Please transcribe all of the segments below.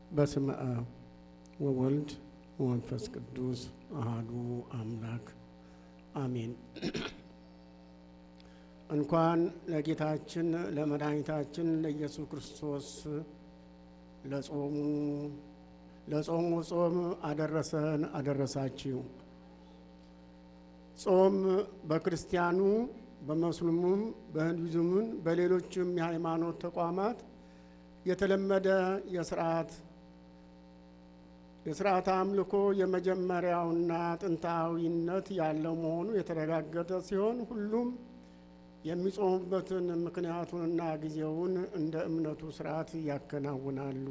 በስመ አብ ወወልድ ወመንፈስ ቅዱስ አሃዱ አምላክ አሜን። እንኳን ለጌታችን ለመድኃኒታችን ለኢየሱስ ክርስቶስ ለጾሙ ለጾሙ ጾም አደረሰን አደረሳችሁ። ጾም በክርስቲያኑ በሙስሊሙም በሂንዱይዝሙም በሌሎችም የሃይማኖት ተቋማት የተለመደ የስርዓት የስርዓት አምልኮ የመጀመሪያውና ጥንታዊነት ያለው መሆኑ የተረጋገጠ ሲሆን ሁሉም የሚጾሙበትን ምክንያቱንና ጊዜውን እንደ እምነቱ ስርዓት ያከናውናሉ።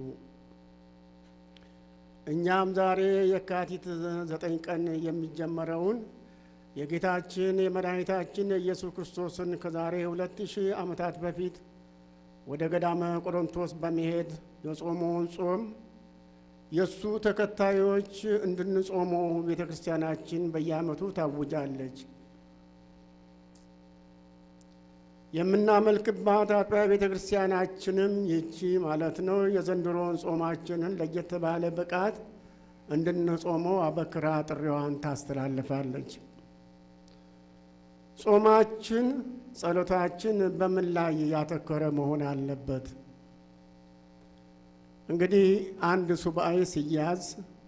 እኛም ዛሬ የካቲት ዘጠኝ ቀን የሚጀመረውን የጌታችን የመድኃኒታችን የኢየሱስ ክርስቶስን ከዛሬ ሁለት ሺህ ዓመታት በፊት ወደ ገዳመ ቆሮንቶስ በመሄድ የጾመውን ጾም የእሱ ተከታዮች እንድንጾመው ቤተ ክርስቲያናችን በየዓመቱ ታውጃለች። የምናመልክባት አጥቢያ ቤተ ክርስቲያናችንም ይቺ ማለት ነው። የዘንድሮውን ጾማችንን ለየት ባለ ብቃት እንድንጾመው አበክራ ጥሪዋን ታስተላልፋለች። ጾማችን፣ ጸሎታችን በምን ላይ ያተኮረ መሆን አለበት? እንግዲህ አንድ ሱባኤ ሲያዝ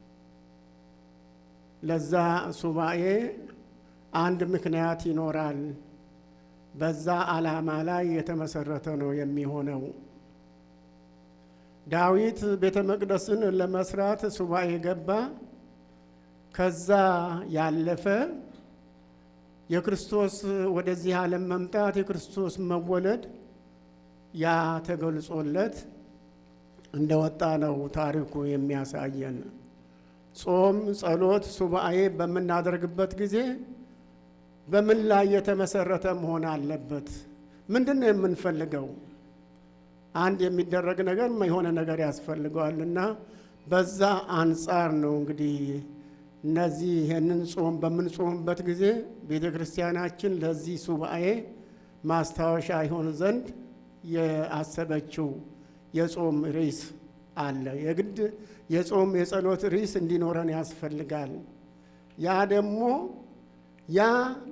ለዛ ሱባኤ አንድ ምክንያት ይኖራል። በዛ ዓላማ ላይ የተመሰረተ ነው የሚሆነው። ዳዊት ቤተ መቅደስን ለመስራት ሱባኤ ገባ። ከዛ ያለፈ የክርስቶስ ወደዚህ ዓለም መምጣት የክርስቶስ መወለድ ያ ተገልጾለት እንደወጣ ነው ታሪኩ የሚያሳየን። ጾም፣ ጸሎት፣ ሱባኤ በምናደርግበት ጊዜ በምን ላይ የተመሰረተ መሆን አለበት? ምንድን ነው የምንፈልገው? አንድ የሚደረግ ነገር የሆነ ነገር ያስፈልገዋል እና በዛ አንጻር ነው እንግዲህ እነዚህ ይህንን ጾም በምንጾምበት ጊዜ ቤተ ክርስቲያናችን ለዚህ ሱባኤ ማስታወሻ ይሆን ዘንድ የአሰበችው የጾም ርዕስ አለ። የግድ የጾም የጸሎት ርዕስ እንዲኖረን ያስፈልጋል። ያ ደግሞ ያ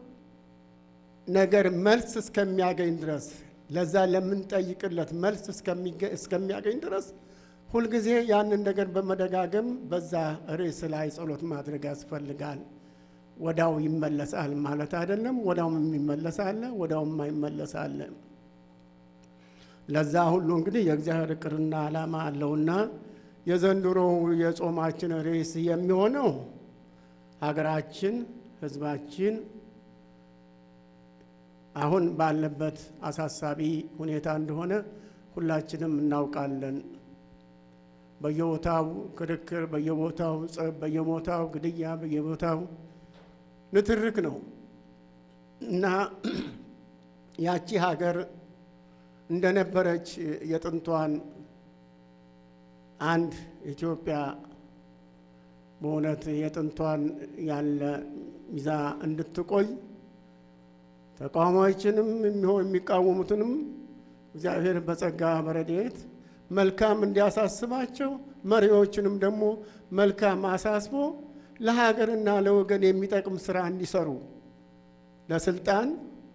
ነገር መልስ እስከሚያገኝ ድረስ ለዛ ለምንጠይቅለት መልስ እስከሚያገኝ ድረስ ሁልጊዜ ያንን ነገር በመደጋገም በዛ ርዕስ ላይ ጸሎት ማድረግ ያስፈልጋል። ወዳው ይመለሳል ማለት አይደለም። ወዳውም የሚመለስ አለ፣ ወዳውም የማይመለስ አለ። ለዛ ሁሉ እንግዲህ የእግዚአብሔር እቅድና ዓላማ አለውና የዘንድሮው የጾማችን ርዕስ የሚሆነው ሀገራችን ሕዝባችን አሁን ባለበት አሳሳቢ ሁኔታ እንደሆነ ሁላችንም እናውቃለን። በየቦታው ክርክር፣ በየቦታው ጸብ፣ በየቦታው ግድያ፣ በየቦታው ንትርክ ነው እና ያቺ ሀገር እንደነበረች የጥንቷን አንድ ኢትዮጵያ በእውነት የጥንቷን ያለ ይዛ እንድትቆይ ተቃዋሚዎችንም የሚሆን የሚቃወሙትንም እግዚአብሔር በጸጋ በረድኤት መልካም እንዲያሳስባቸው መሪዎችንም ደግሞ መልካም አሳስቦ ለሀገርና ለወገን የሚጠቅም ስራ እንዲሰሩ ለስልጣን፣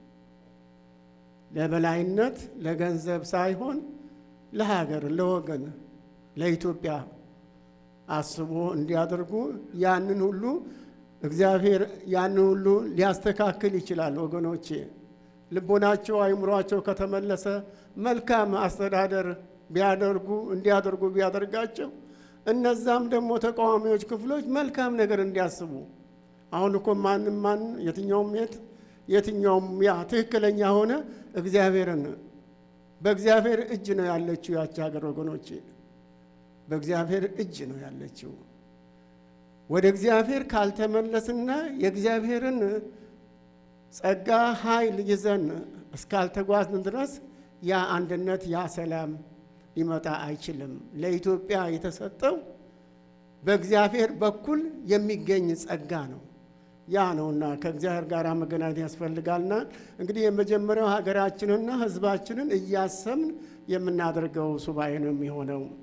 ለበላይነት፣ ለገንዘብ ሳይሆን ለሀገር፣ ለወገን፣ ለኢትዮጵያ አስቦ እንዲያደርጉ ያንን ሁሉ እግዚአብሔር ያንን ሁሉ ሊያስተካክል ይችላል። ወገኖቼ ልቦናቸው አይምሯቸው ከተመለሰ መልካም አስተዳደር ቢያደርጉ እንዲያደርጉ ቢያደርጋቸው እነዛም ደግሞ ተቃዋሚዎች ክፍሎች መልካም ነገር እንዲያስቡ አሁን እኮ ማንም ማን የትኛውም የት የትኛውም ያ ትክክለኛ ሆነ እግዚአብሔርን በእግዚአብሔር እጅ ነው ያለችው ያቺ ሀገር ወገኖቼ በእግዚአብሔር እጅ ነው ያለችው። ወደ እግዚአብሔር ካልተመለስና የእግዚአብሔርን ጸጋ ኃይል ይዘን እስካልተጓዝን ድረስ ያ አንድነት ያ ሰላም ሊመጣ አይችልም። ለኢትዮጵያ የተሰጠው በእግዚአብሔር በኩል የሚገኝ ጸጋ ነው። ያ ነውና ከእግዚአብሔር ጋር መገናኘት ያስፈልጋልና እንግዲህ የመጀመሪያው ሀገራችንና ሕዝባችንን እያሰብን የምናደርገው ሱባኤ ነው የሚሆነው።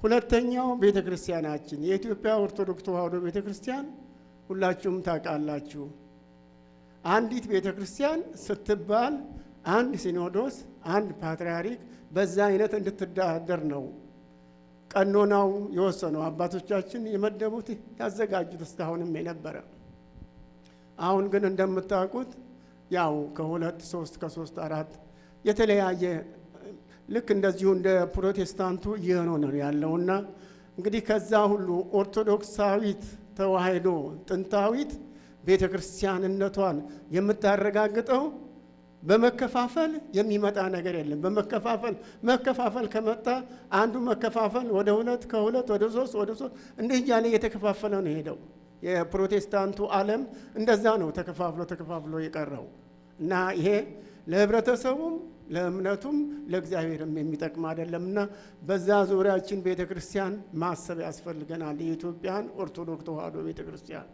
ሁለተኛው ቤተ ክርስቲያናችን የኢትዮጵያ ኦርቶዶክስ ተዋሕዶ ቤተ ክርስቲያን ሁላችሁም ታውቃላችሁ። አንዲት ቤተ ክርስቲያን ስትባል አንድ ሲኖዶስ፣ አንድ ፓትርያርክ በዛ አይነት እንድትዳደር ነው ቀኖናው የወሰነው አባቶቻችን የመደቡት ያዘጋጁት እስካሁንም የነበረ። አሁን ግን እንደምታውቁት ያው ከሁለት ሶስት ከሶስት አራት የተለያየ ልክ እንደዚሁ እንደ ፕሮቴስታንቱ እየሆነ ነው ያለውና እንግዲህ ከዛ ሁሉ ኦርቶዶክሳዊት ተዋሕዶ ጥንታዊት ቤተ ክርስቲያንነቷን የምታረጋግጠው በመከፋፈል የሚመጣ ነገር የለም። በመከፋፈል መከፋፈል ከመጣ አንዱ መከፋፈል ወደ ሁለት ከሁለት ወደ ሶስት ወደ ሶስት እንዲህ እያለ እየተከፋፈለ ነው ሄደው። የፕሮቴስታንቱ ዓለም እንደዛ ነው ተከፋፍሎ ተከፋፍሎ የቀረው እና ይሄ ለህብረተሰቡም ለእምነቱም ለእግዚአብሔርም የሚጠቅም አይደለም እና በዛ ዙሪያችን ቤተ ክርስቲያን ማሰብ ያስፈልገናል። የኢትዮጵያን ኦርቶዶክስ ተዋሕዶ ቤተ ክርስቲያን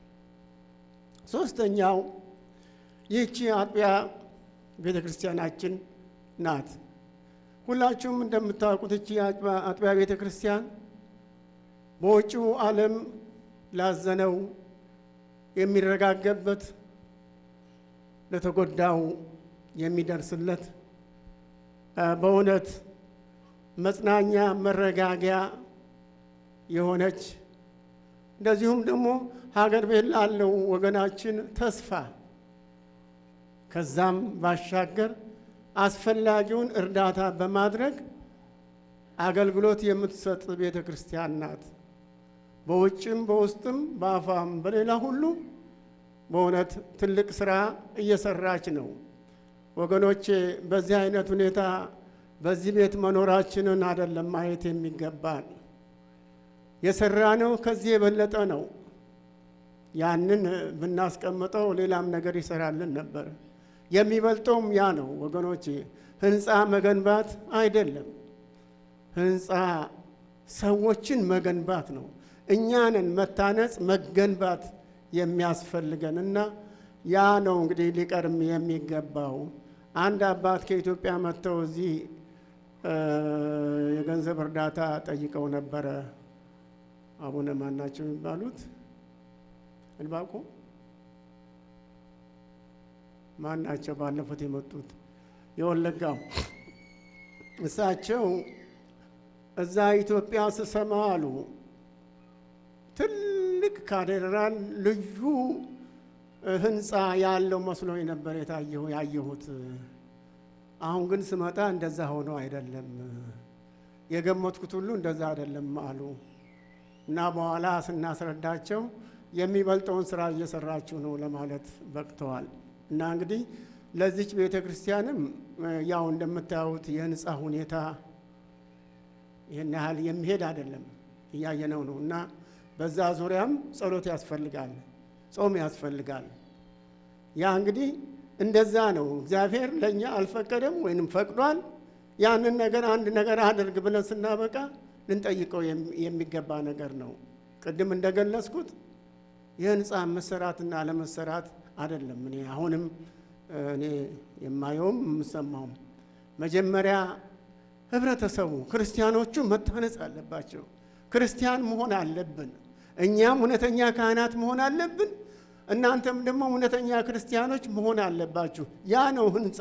ሶስተኛው ይህቺ አጥቢያ ቤተ ክርስቲያናችን ናት። ሁላችሁም እንደምታውቁት እቺ አጥቢያ ቤተ ክርስቲያን በውጭው ዓለም ላዘነው የሚረጋገበት ለተጎዳው የሚደርስለት በእውነት መጽናኛ መረጋጊያ የሆነች እንደዚሁም ደግሞ ሀገር ቤት ላለው ወገናችን ተስፋ ከዛም ባሻገር አስፈላጊውን እርዳታ በማድረግ አገልግሎት የምትሰጥ ቤተ ክርስቲያን ናት። በውጭም በውስጥም በአፋም በሌላ ሁሉ በእውነት ትልቅ ስራ እየሰራች ነው። ወገኖቼ በዚህ አይነት ሁኔታ በዚህ ቤት መኖራችንን አይደለም ማየት የሚገባን። የሰራነው ከዚህ የበለጠ ነው። ያንን ብናስቀምጠው ሌላም ነገር ይሰራልን ነበር። የሚበልጠውም ያ ነው ወገኖቼ። ህንፃ መገንባት አይደለም፣ ህንፃ ሰዎችን መገንባት ነው። እኛንን መታነጽ መገንባት የሚያስፈልገን እና ያ ነው እንግዲህ ሊቀርም የሚገባው። አንድ አባት ከኢትዮጵያ መጥተው እዚህ የገንዘብ እርዳታ ጠይቀው ነበረ። አቡነ ማናቸው የሚባሉት እልባቆ ማን ናቸው? ባለፉት የመጡት የወለጋው እሳቸው እዛ ኢትዮጵያ ስሰማ አሉ ትልቅ ካቴድራል ልዩ ህንፃ ያለው መስሎኝ ነበር የታየሁ ያየሁት። አሁን ግን ስመጣ እንደዛ ሆኖ አይደለም፣ የገመትኩት ሁሉ እንደዛ አይደለም አሉ እና በኋላ ስናስረዳቸው የሚበልጠውን ስራ እየሰራችሁ ነው ለማለት በቅተዋል። እና እንግዲህ ለዚች ቤተ ክርስቲያንም ያው እንደምታዩት የህንፃ ሁኔታ ይህን ያህል የሚሄድ አይደለም፣ እያየነው ነው እና በዛ ዙሪያም ጸሎት ያስፈልጋል፣ ጾም ያስፈልጋል። ያ እንግዲህ እንደዛ ነው። እግዚአብሔር ለእኛ አልፈቀደም ወይንም ፈቅዷል። ያንን ነገር አንድ ነገር አድርግ ብለን ስናበቃ ልንጠይቀው የሚገባ ነገር ነው። ቅድም እንደገለጽኩት የህንፃ መሰራትና አለመሰራት አይደለም። እኔ አሁንም እኔ የማየውም የምሰማውም መጀመሪያ ህብረተሰቡ ክርስቲያኖቹ መታነጽ አለባቸው። ክርስቲያን መሆን አለብን። እኛም እውነተኛ ካህናት መሆን አለብን። እናንተም ደግሞ እውነተኛ ክርስቲያኖች መሆን አለባችሁ። ያ ነው ህንፃ።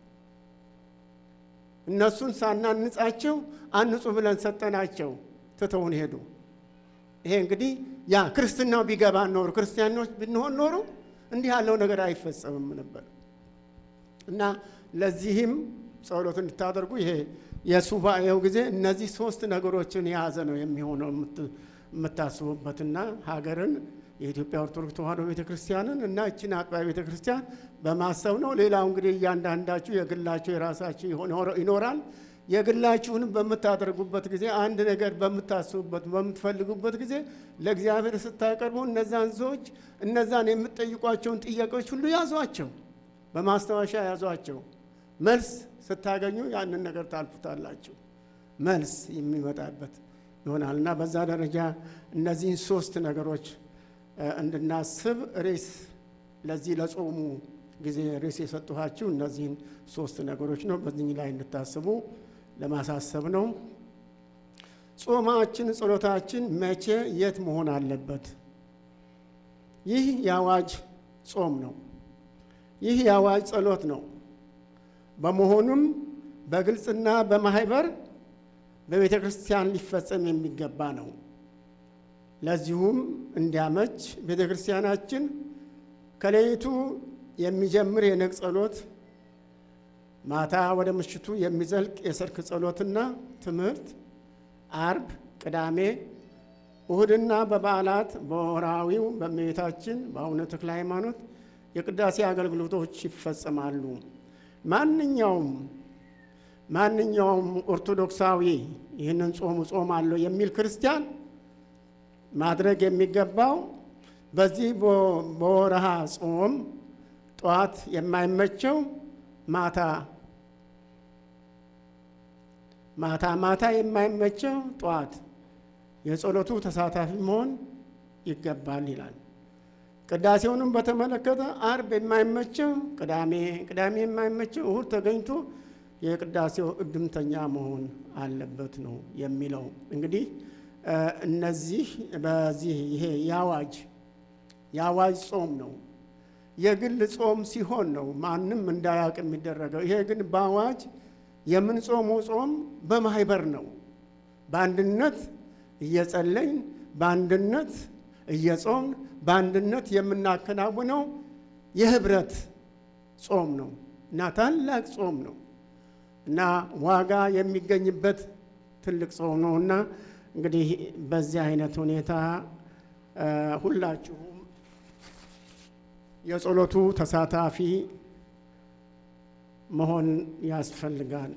እነሱን ሳናንጻቸው አንጹ ብለን ሰጠናቸው፣ ትተውን ሄዱ። ይሄ እንግዲህ ያ ክርስትናው ቢገባን ኖሩ ክርስቲያኖች ብንሆን ኖሩ እንዲህ ያለው ነገር አይፈጸምም ነበር እና ለዚህም ጸሎት እንድታደርጉ ይሄ የሱባኤው ጊዜ እነዚህ ሶስት ነገሮችን የያዘ ነው የሚሆነው የምታስቡበትና ሀገርን የኢትዮጵያ ኦርቶዶክስ ተዋሕዶ ቤተ ክርስቲያንን እና እችን አጥቢያ ቤተ ክርስቲያን በማሰብ ነው። ሌላው እንግዲህ እያንዳንዳችሁ የግላችሁ የራሳችሁ ይኖራል። የግላችሁንም በምታደርጉበት ጊዜ አንድ ነገር በምታስቡበት በምትፈልጉበት ጊዜ ለእግዚአብሔር ስታቀርቡ እነዛን ሰዎች እነዛን የምትጠይቋቸውን ጥያቄዎች ሁሉ ያዟቸው፣ በማስታወሻ ያዟቸው። መልስ ስታገኙ ያንን ነገር ታልፉታላችሁ። መልስ የሚመጣበት ይሆናል እና በዛ ደረጃ እነዚህን ሶስት ነገሮች እንድናስብ ሬስ ለዚህ ለጾሙ ጊዜ ሬስ የሰጠኋችሁ እነዚህን ሶስት ነገሮች ነው። በዚህ ላይ እንድታስቡ ለማሳሰብ ነው። ጾማችን፣ ጸሎታችን መቼ የት መሆን አለበት? ይህ የአዋጅ ጾም ነው። ይህ የአዋጅ ጸሎት ነው። በመሆኑም በግልጽና በማህበር በቤተ ክርስቲያን ሊፈጸም የሚገባ ነው። ለዚሁም እንዲያመች ቤተ ክርስቲያናችን ከሌሊቱ የሚጀምር የነግ ጸሎት፣ ማታ ወደ ምሽቱ የሚዘልቅ የሰርክ ጸሎትና ትምህርት፣ አርብ፣ ቅዳሜ፣ እሁድና በበዓላት በወርሃዊው በእመቤታችን በአቡነ ተክለ ሃይማኖት የቅዳሴ አገልግሎቶች ይፈጸማሉ። ማንኛውም ማንኛውም ኦርቶዶክሳዊ ይህንን ጾሙ ጾም አለው የሚል ክርስቲያን ማድረግ የሚገባው በዚህ በወርሃ ጾም ጠዋት የማይመቸው ማታ ማታ ማታ የማይመቸው ጠዋት የጸሎቱ ተሳታፊ መሆን ይገባል ይላል። ቅዳሴውንም በተመለከተ አርብ የማይመቸው ቅዳሜ፣ ቅዳሜ የማይመቸው እሁድ ተገኝቶ የቅዳሴው እድምተኛ መሆን አለበት ነው የሚለው። እንግዲህ እነዚህ በዚህ ይሄ የአዋጅ የአዋጅ ጾም ነው። የግል ጾም ሲሆን ነው ማንም እንዳያውቅ የሚደረገው። ይሄ ግን በአዋጅ የምንጾመው ጾም በማህበር ነው። በአንድነት እየጸለይን በአንድነት እየጾምን በአንድነት የምናከናውነው የህብረት ጾም ነው እና ታላቅ ጾም ነው እና ዋጋ የሚገኝበት ትልቅ ጾም ነው እና እንግዲህ በዚህ አይነት ሁኔታ ሁላችሁም የጸሎቱ ተሳታፊ መሆን ያስፈልጋል።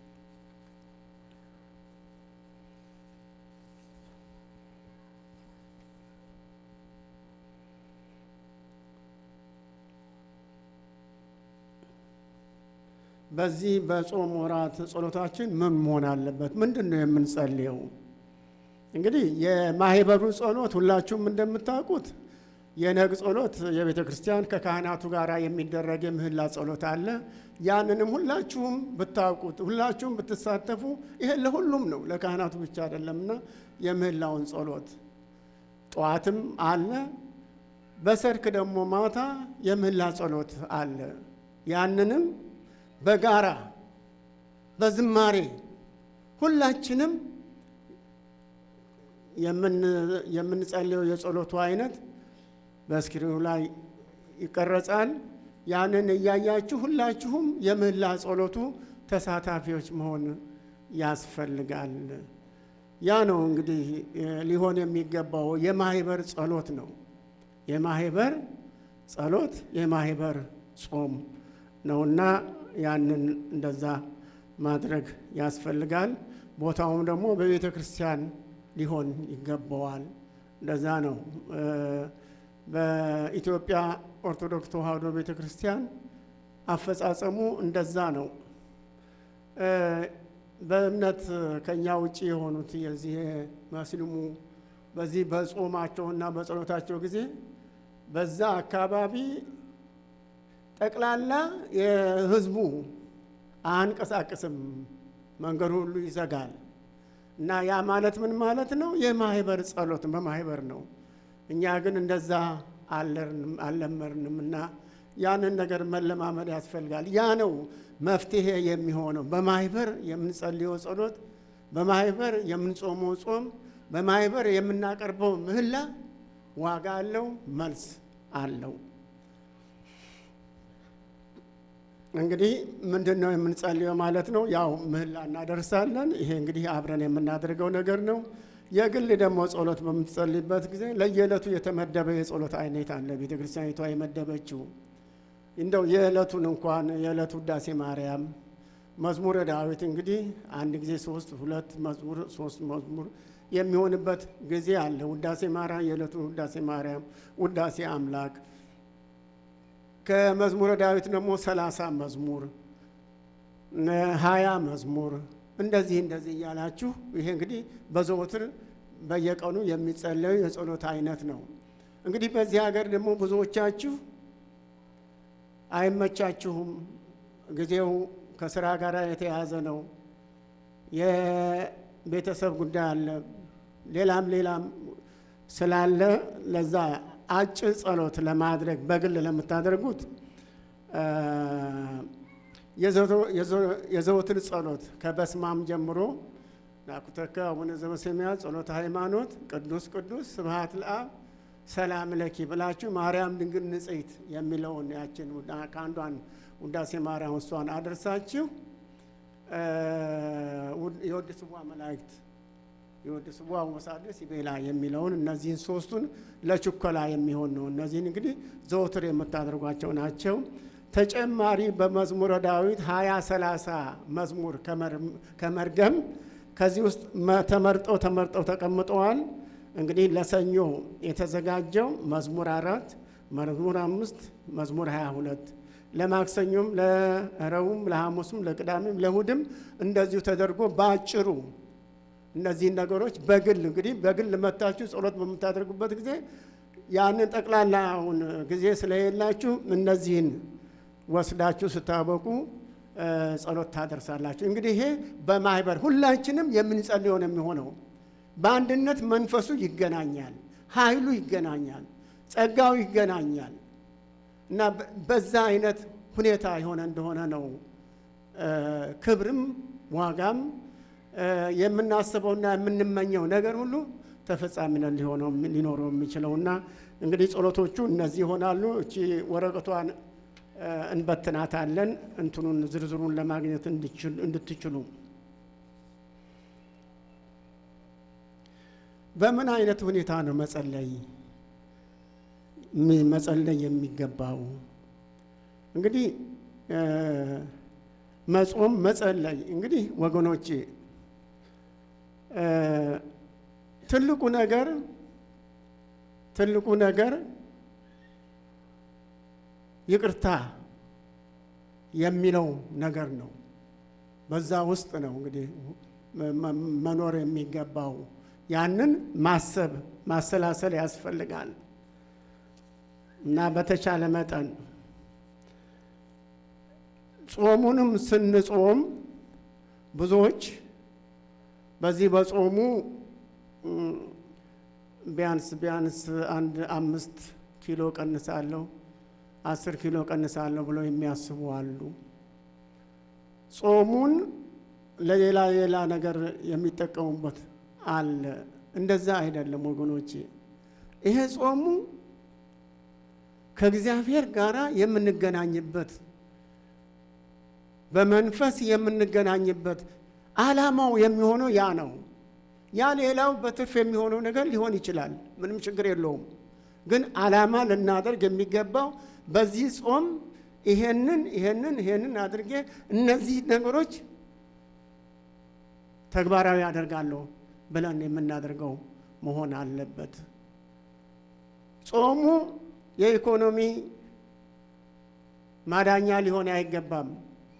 በዚህ በጾም ወራት ጸሎታችን ምን መሆን አለበት? ምንድን ነው የምንጸልየው? እንግዲህ የማህበሩ ጸሎት ሁላችሁም እንደምታውቁት የነግ ጸሎት የቤተ ክርስቲያን ከካህናቱ ጋር የሚደረግ የምህላ ጸሎት አለ። ያንንም ሁላችሁም ብታውቁት ሁላችሁም ብትሳተፉ ይሄ ለሁሉም ነው፣ ለካህናቱ ብቻ አይደለምና የምህላውን ጸሎት ጠዋትም አለ። በሰርክ ደግሞ ማታ የምህላ ጸሎት አለ። ያንንም በጋራ በዝማሬ ሁላችንም የምንጸልየው የጸሎቱ አይነት በስክሪኑ ላይ ይቀረጻል። ያንን እያያችሁ ሁላችሁም የምህላ ጸሎቱ ተሳታፊዎች መሆን ያስፈልጋል። ያ ነው እንግዲህ ሊሆን የሚገባው የማህበር ጸሎት ነው። የማህበር ጸሎት የማህበር ጾም ነውና ያንን እንደዛ ማድረግ ያስፈልጋል። ቦታውም ደግሞ በቤተ ክርስቲያን ሊሆን ይገባዋል። እንደዛ ነው። በኢትዮጵያ ኦርቶዶክስ ተዋሕዶ ቤተ ክርስቲያን አፈጻጸሙ እንደዛ ነው። በእምነት ከኛ ውጭ የሆኑት የዚህ ሙስሊሙ በዚህ በጾማቸውና በጸሎታቸው ጊዜ በዛ አካባቢ ጠቅላላ የህዝቡ አንቀሳቅስም፣ መንገዱ ሁሉ ይዘጋል። እና ያ ማለት ምን ማለት ነው? የማህበር ጸሎት በማህበር ነው። እኛ ግን እንደዛ አልለመድንም እና ያንን ነገር መለማመድ ያስፈልጋል። ያ ነው መፍትሄ የሚሆነው። በማህበር የምንጸልየው ጸሎት፣ በማህበር የምንጾመው ጾም፣ በማህበር የምናቀርበው ምህላ ዋጋ አለው፣ መልስ አለው። እንግዲህ ምንድን ነው የምንጸልየው ማለት ነው? ያው ምህላ እናደርሳለን። ይሄ እንግዲህ አብረን የምናደርገው ነገር ነው። የግል ደግሞ ጸሎት በምትጸልይበት ጊዜ ለየዕለቱ የተመደበ የጸሎት አይነት አለ። ቤተ ክርስቲያኒቷ የመደበችው እንደው የዕለቱን እንኳን የዕለቱ ውዳሴ ማርያም፣ መዝሙረ ዳዊት እንግዲህ አንድ ጊዜ ሶስት ሁለት መዝሙር ሶስት መዝሙር የሚሆንበት ጊዜ አለ። ውዳሴ ማርያም የዕለቱን ውዳሴ ማርያም፣ ውዳሴ አምላክ ከመዝሙረ ዳዊት ደግሞ ሰላሳ መዝሙር ሀያ መዝሙር እንደዚህ እንደዚህ እያላችሁ ይሄ እንግዲህ በዘወትር በየቀኑ የሚጸለዩ የጸሎት አይነት ነው። እንግዲህ በዚህ ሀገር ደግሞ ብዙዎቻችሁ አይመቻችሁም። ጊዜው ከስራ ጋር የተያዘ ነው። ቤተሰብ ጉዳይ አለ፣ ሌላም ሌላም ስላለ ለዛ አጭር ጸሎት ለማድረግ በግል ለምታደርጉት የዘወትር ጸሎት ከበስማም ጀምሮ ናኩተከ አቡነ ዘበሰማያት ጸሎተ ሃይማኖት ቅዱስ ቅዱስ ስብሐት ለአብ ሰላም ለኪ ብላችሁ ማርያም ድንግል ንጽሕት የሚለውን ያችን ከአንዷን ውዳሴ ማርያም እሷን አደርሳችሁ የወድ ስዋ መላእክት የወድ ስዋ ወሳደስ ይቤላ የሚለውን እነዚህን ሶስቱን ለችኮላ የሚሆን ነው። እነዚህን እንግዲህ ዘወትር የምታደርጓቸው ናቸው። ተጨማሪ በመዝሙረ ዳዊት ሀያ ሰላሳ መዝሙር ከመርገም ከዚህ ውስጥ ተመርጠው ተመርጠው ተቀምጠዋል። እንግዲህ ለሰኞ የተዘጋጀው መዝሙር አራት መዝሙር አምስት መዝሙር ሀያ ሁለት ለማክሰኞም ለረቡዕም ለሐሙስም ለቅዳሜም ለእሑድም እንደዚሁ ተደርጎ በአጭሩ እነዚህን ነገሮች በግል እንግዲህ በግል መታችሁ ጸሎት በምታደርጉበት ጊዜ ያንን ጠቅላላውን ጊዜ ስለሌላችሁ እነዚህን ወስዳችሁ ስታበቁ ጸሎት ታደርሳላችሁ። እንግዲህ ይሄ በማህበር ሁላችንም የምንጸልየው ነው የሚሆነው። በአንድነት መንፈሱ ይገናኛል፣ ኃይሉ ይገናኛል፣ ጸጋው ይገናኛል እና በዛ አይነት ሁኔታ የሆነ እንደሆነ ነው ክብርም ዋጋም የምናስበውና የምንመኘው ነገር ሁሉ ተፈጻሚነት ሊሆነው ሊኖረው የሚችለውና እንግዲህ ጸሎቶቹ እነዚህ ይሆናሉ። እቺ ወረቀቷን እንበትናታለን እንትኑን ዝርዝሩን ለማግኘት እንድትችሉ። በምን አይነት ሁኔታ ነው መጸለይ መጸለይ የሚገባው? እንግዲህ መጾም መጸለይ እንግዲህ ወገኖቼ ትልቁ ነገር ትልቁ ነገር ይቅርታ የሚለው ነገር ነው። በዛ ውስጥ ነው እንግዲህ መኖር የሚገባው። ያንን ማሰብ ማሰላሰል ያስፈልጋል እና በተቻለ መጠን ጾሙንም ስንጾም ብዙዎች በዚህ በጾሙ ቢያንስ ቢያንስ አንድ አምስት ኪሎ ቀንሳለሁ አስር ኪሎ ቀንሳለሁ ብለው የሚያስቡ አሉ። ጾሙን ለሌላ ሌላ ነገር የሚጠቀሙበት አለ። እንደዛ አይደለም ወገኖቼ። ይሄ ጾሙ ከእግዚአብሔር ጋር የምንገናኝበት በመንፈስ የምንገናኝበት ዓላማው የሚሆነው ያ ነው። ያ ሌላው በትርፍ የሚሆነው ነገር ሊሆን ይችላል። ምንም ችግር የለውም። ግን ዓላማ ልናደርግ የሚገባው በዚህ ጾም ይሄንን ይሄንን ይሄንን አድርጌ እነዚህ ነገሮች ተግባራዊ አደርጋለሁ ብለን የምናደርገው መሆን አለበት። ጾሙ የኢኮኖሚ ማዳኛ ሊሆን አይገባም።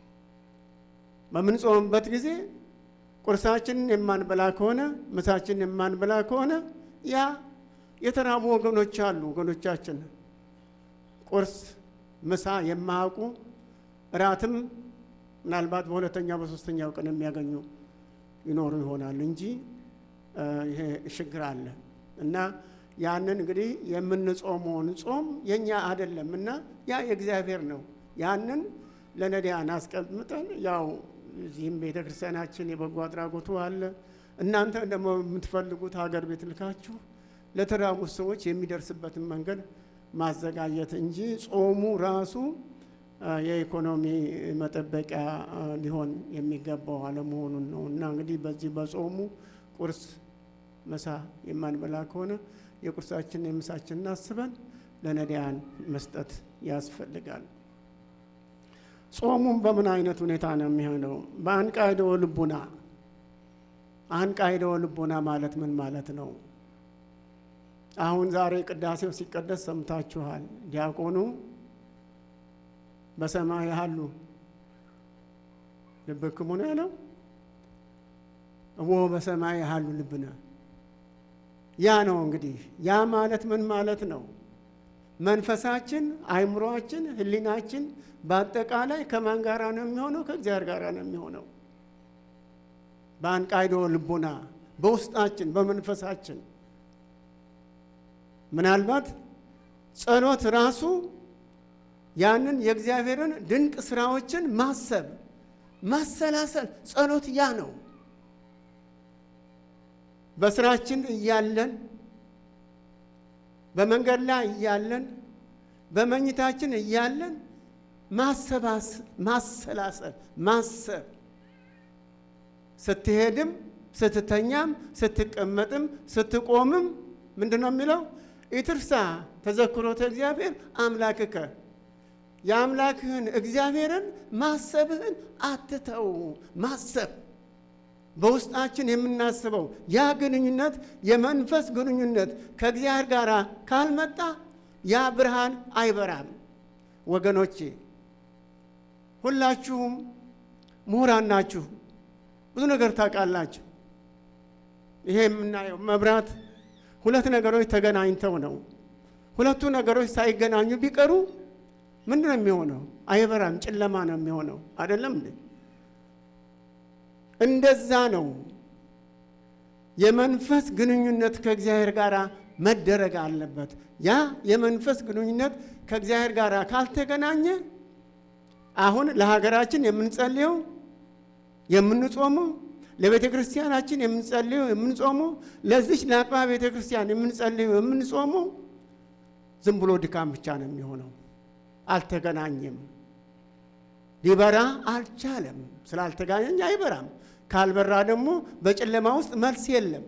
በምንጾምበት ጊዜ ቁርሳችንን የማንበላ ከሆነ ምሳችንን የማንበላ ከሆነ ያ የተራቡ ወገኖች አሉ። ወገኖቻችን ቁርስ፣ ምሳ የማያውቁ እራትም ምናልባት በሁለተኛው በሶስተኛው ቀን የሚያገኙ ይኖሩ ይሆናል እንጂ ይሄ ችግር አለ እና ያንን እንግዲህ የምንጾመውን ጾም የእኛ አይደለም እና ያ የእግዚአብሔር ነው። ያንን ለነዳያን አስቀምጠን ያው እዚህም ቤተ ክርስቲያናችን የበጎ አድራጎቱ አለ። እናንተ ደግሞ የምትፈልጉት ሀገር ቤት ልካችሁ ለተራቡት ሰዎች የሚደርስበትን መንገድ ማዘጋጀት እንጂ ጾሙ ራሱ የኢኮኖሚ መጠበቂያ ሊሆን የሚገባው አለመሆኑን ነው እና እንግዲህ በዚህ በጾሙ ቁርስ፣ ምሳ የማንበላ ከሆነ የቁርሳችንን የምሳችንን አስበን ለነዳያን መስጠት ያስፈልጋል። ጾሙም በምን አይነት ሁኔታ ነው የሚሆነው? በአንቃይደወ ልቡና። አንቃይደወ ልቡና ማለት ምን ማለት ነው? አሁን ዛሬ ቅዳሴው ሲቀደስ ሰምታችኋል። ዲያቆኑ በሰማይ ያሉ ልብክሙ ነው ያለው። እወ በሰማይ ያሉ ልብነ ያ ነው እንግዲህ። ያ ማለት ምን ማለት ነው? መንፈሳችን፣ አይምሮአችን፣ ሕሊናችን በአጠቃላይ ከማን ጋራ ነው የሚሆነው? ከእግዚአብሔር ጋር ነው የሚሆነው። በአንቃይዶ ልቦና በውስጣችን በመንፈሳችን ምናልባት ጸሎት ራሱ ያንን የእግዚአብሔርን ድንቅ ስራዎችን ማሰብ ማሰላሰል ጸሎት ያ ነው። በስራችን እያለን በመንገድ ላይ እያለን በመኝታችን እያለን ማሰላሰል ማሰብ ስትሄድም ስትተኛም ስትቀመጥም ስትቆምም ምንድን ነው የሚለው? ኢትርሳ ተዘክሮተ እግዚአብሔር አምላክከ የአምላክህን እግዚአብሔርን ማሰብህን አትተው። ማሰብ በውስጣችን የምናስበው ያ ግንኙነት የመንፈስ ግንኙነት ከእግዚአብሔር ጋር ካልመጣ ያ ብርሃን አይበራም። ወገኖቼ ሁላችሁም ምሁራን ናችሁ፣ ብዙ ነገር ታውቃላችሁ። ይሄ የምናየው መብራት ሁለት ነገሮች ተገናኝተው ነው። ሁለቱ ነገሮች ሳይገናኙ ቢቀሩ ምንድን ነው የሚሆነው? አይበራም፣ ጨለማ ነው የሚሆነው። አይደለም እንዴ? እንደዛ ነው። የመንፈስ ግንኙነት ከእግዚአብሔር ጋር መደረግ አለበት። ያ የመንፈስ ግንኙነት ከእግዚአብሔር ጋር ካልተገናኘ አሁን ለሀገራችን የምንጸልየው የምንጾመው ለቤተ ክርስቲያናችን የምንጸልየው የምንጾመው ለዚች ለአጥቢያ ቤተ ክርስቲያን የምንጸልየው የምንጾመው ዝም ብሎ ድካም ብቻ ነው የሚሆነው። አልተገናኘም፣ ሊበራ አልቻለም። ስላልተገናኘ አይበራም። ካልበራ ደግሞ በጨለማ ውስጥ መልስ የለም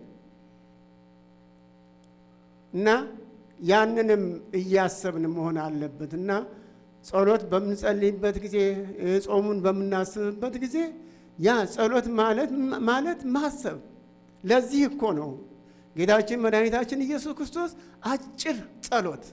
እና ያንንም እያሰብን መሆን አለበት እና ጸሎት በምንጸልይበት ጊዜ ጾሙን በምናስብበት ጊዜ ያ ጸሎት ማለት ማለት ማሰብ። ለዚህ እኮ ነው ጌታችን መድኃኒታችን ኢየሱስ ክርስቶስ አጭር ጸሎት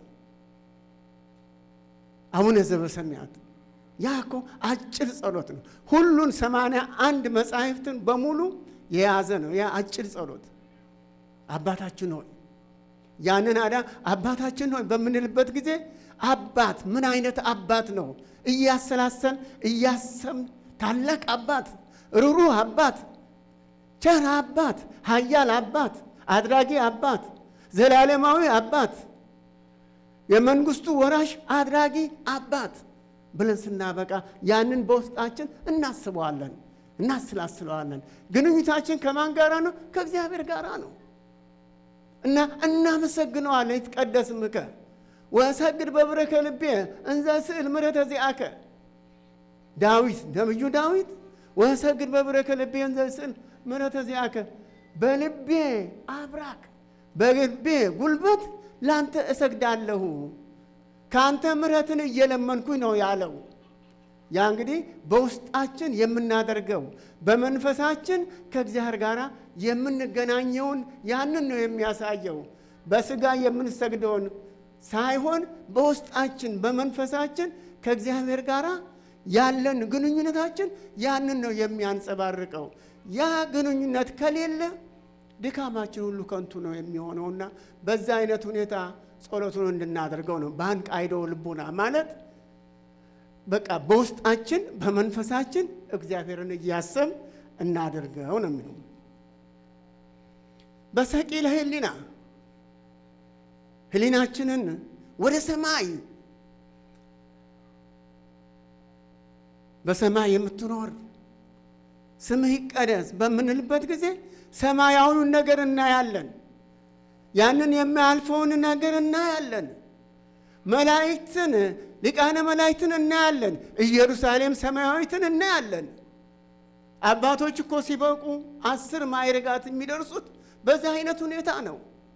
አቡነ ዘበሰማያት ያ እኮ አጭር ጸሎት ነው። ሁሉን ሰማንያ አንድ መጻሕፍትን በሙሉ የያዘ ነው። ያ አጭር ጸሎት አባታችን ሆይ ያንን አዳ አባታችን ሆይ በምንልበት ጊዜ አባት ምን አይነት አባት ነው? እያሰላሰን እያሰብን ታላቅ አባት፣ ሩሩህ አባት፣ ቸር አባት፣ ኃያል አባት፣ አድራጊ አባት፣ ዘላለማዊ አባት፣ የመንግስቱ ወራሽ አድራጊ አባት ብለን ስናበቃ ያንን በውስጣችን እናስበዋለን፣ እናስላስለዋለን። ግንኙታችን ከማን ጋራ ነው? ከእግዚአብሔር ጋራ ነው። እና እናመሰግነዋለን። ይትቀደስ ስምከ ወሰግድ በብረከ ልቤ እንዘ ስዕል ምሕረተ ዚአከ ዳዊት ነብዩ ዳዊት ወሰግድ በብረከ ልቤ እንዘ ስዕል ምሕረተ ዚአከ በልቤ አብራክ በልቤ ጉልበት ላንተ እሰግዳለሁ ከአንተ ምሕረትን እየለመንኩኝ ነው ያለው። ያ እንግዲህ በውስጣችን የምናደርገው በመንፈሳችን ከእግዚአብሔር ጋር የምንገናኘውን ያንን ነው የሚያሳየው። በስጋ የምንሰግደውን ሳይሆን በውስጣችን በመንፈሳችን ከእግዚአብሔር ጋር ያለን ግንኙነታችን ያንን ነው የሚያንጸባርቀው። ያ ግንኙነት ከሌለ ድካማችን ሁሉ ከንቱ ነው የሚሆነውና በዛ አይነት ሁኔታ ጸሎቱን እንድናደርገው ነው። በአንቃይዶ ልቡና ማለት በቃ በውስጣችን በመንፈሳችን እግዚአብሔርን እያሰብ እናደርገው ነው የሚለው። በሰቂለ ህሊና ህሊናችንን ወደ ሰማይ በሰማይ የምትኖር ስምህ ይቀደስ በምንልበት ጊዜ ሰማያዊውን ነገር እናያለን። ያንን የማያልፈውን ነገር እናያለን። መላእክትን ሊቃነ መላእክትን እናያለን። ኢየሩሳሌም ሰማያዊትን እናያለን። አባቶች እኮ ሲበቁ አስር ማዕርጋት የሚደርሱት በዚህ አይነት ሁኔታ ነው።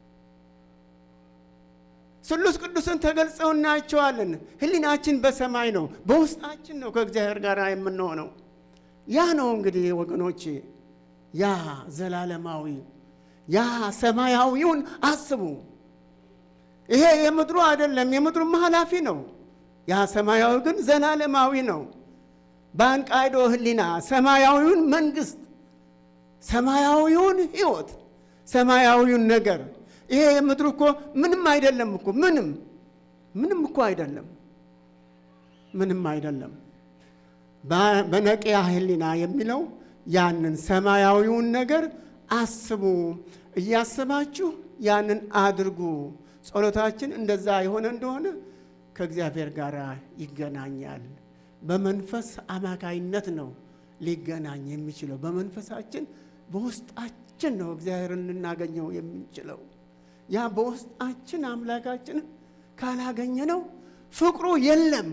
ስሉስ ቅዱስን ተገልጸው እናያቸዋለን። ህሊናችን በሰማይ ነው፣ በውስጣችን ነው ከእግዚአብሔር ጋር የምንሆነው። ያ ነው እንግዲህ ወገኖቼ፣ ያ ዘላለማዊ ያ ሰማያዊውን አስቡ። ይሄ የምድሩ አይደለም፣ የምድሩም ኃላፊ ነው። ያ ሰማያዊ ግን ዘላለማዊ ነው። በአንቃይዶ ህሊና ሰማያዊውን መንግስት፣ ሰማያዊውን ህይወት፣ ሰማያዊውን ነገር ይሄ የምድሩ እኮ ምንም አይደለም እኮ ምንም ምንም እኮ አይደለም፣ ምንም አይደለም። በነቂያ ህሊና የሚለው ያንን ሰማያዊውን ነገር አስቡ። እያስባችሁ ያንን አድርጉ። ጸሎታችን እንደዛ የሆነ እንደሆነ ከእግዚአብሔር ጋር ይገናኛል። በመንፈስ አማካይነት ነው ሊገናኝ የሚችለው። በመንፈሳችን በውስጣችን ነው እግዚአብሔርን ልናገኘው የምንችለው። ያ በውስጣችን አምላካችንን ካላገኘ ነው ፍቅሩ የለም።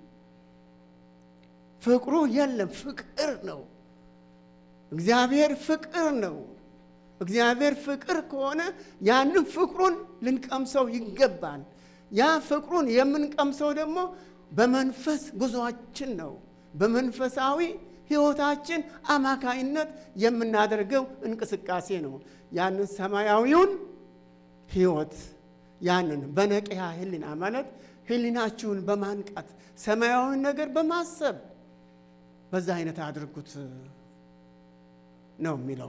ፍቅሩ የለም። ፍቅር ነው። እግዚአብሔር ፍቅር ነው። እግዚአብሔር ፍቅር ከሆነ ያንን ፍቅሩን ልንቀምሰው ይገባል። ያ ፍቅሩን የምንቀምሰው ደግሞ በመንፈስ ጉዞአችን ነው። በመንፈሳዊ ሕይወታችን አማካይነት የምናደርገው እንቅስቃሴ ነው። ያንን ሰማያዊውን ሕይወት ያንን በነቂያ ሕሊና ማለት ሕሊናችሁን በማንቃት ሰማያዊውን ነገር በማሰብ በዛ አይነት አድርጉት ነው የሚለው።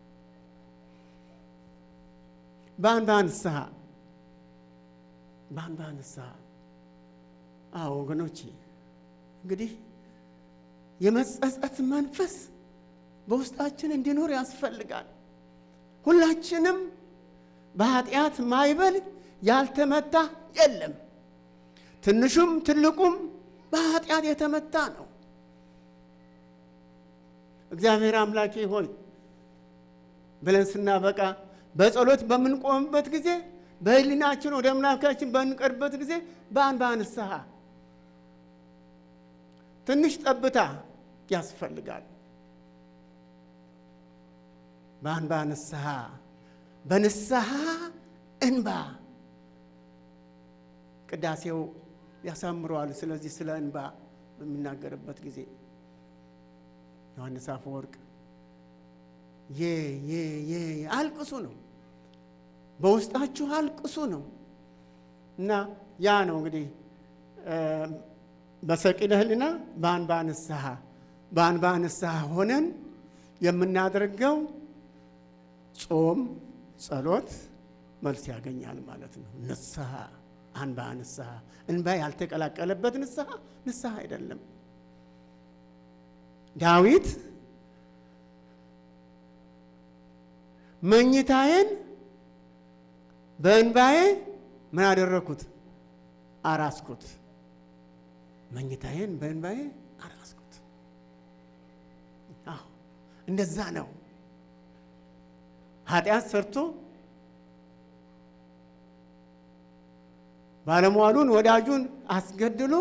በአንባ ንስሐ በአንባ ንስሐ አዎ ወገኖቼ እንግዲህ የመጸጸት መንፈስ በውስጣችን እንዲኖር ያስፈልጋል። ሁላችንም በኃጢአት ማይበል ያልተመታ የለም። ትንሹም ትልቁም በኃጢአት የተመታ ነው። እግዚአብሔር አምላኬ ሆይ ብለን ስናበቃ በጸሎት በምንቆምበት ጊዜ በሕሊናችን ወደ አምላካችን በምንቀርበት ጊዜ በአንባ ንስሐ ትንሽ ጠብታ ያስፈልጋል። በአንባ ንስሐ በንስሐ እንባ ቅዳሴው ያሳምረዋል። ስለዚህ ስለ እንባ በሚናገርበት ጊዜ ዮሐንስ አፈወርቅ የ የ የ አልቅሱ ነው፣ በውስጣችሁ አልቅሱ ነው እና ያ ነው እንግዲህ በሰቂለ ሕሊና በአንባ ንስሐ በአንባ ንስሐ ሆነን የምናደርገው ጾም፣ ጸሎት መልስ ያገኛል ማለት ነው። ንስሐ አንባ ንስሐ እንባ ያልተቀላቀለበት ንስሐ ንስሐ አይደለም። ዳዊት መኝታዬን በእንባዬ ምን አደረግኩት? አራስኩት። መኝታዬን በእንባዬ አራስኩት። አዎ እንደዛ ነው። ኃጢአት ሰርቶ ባለሟሉን ወዳጁን አስገድሎ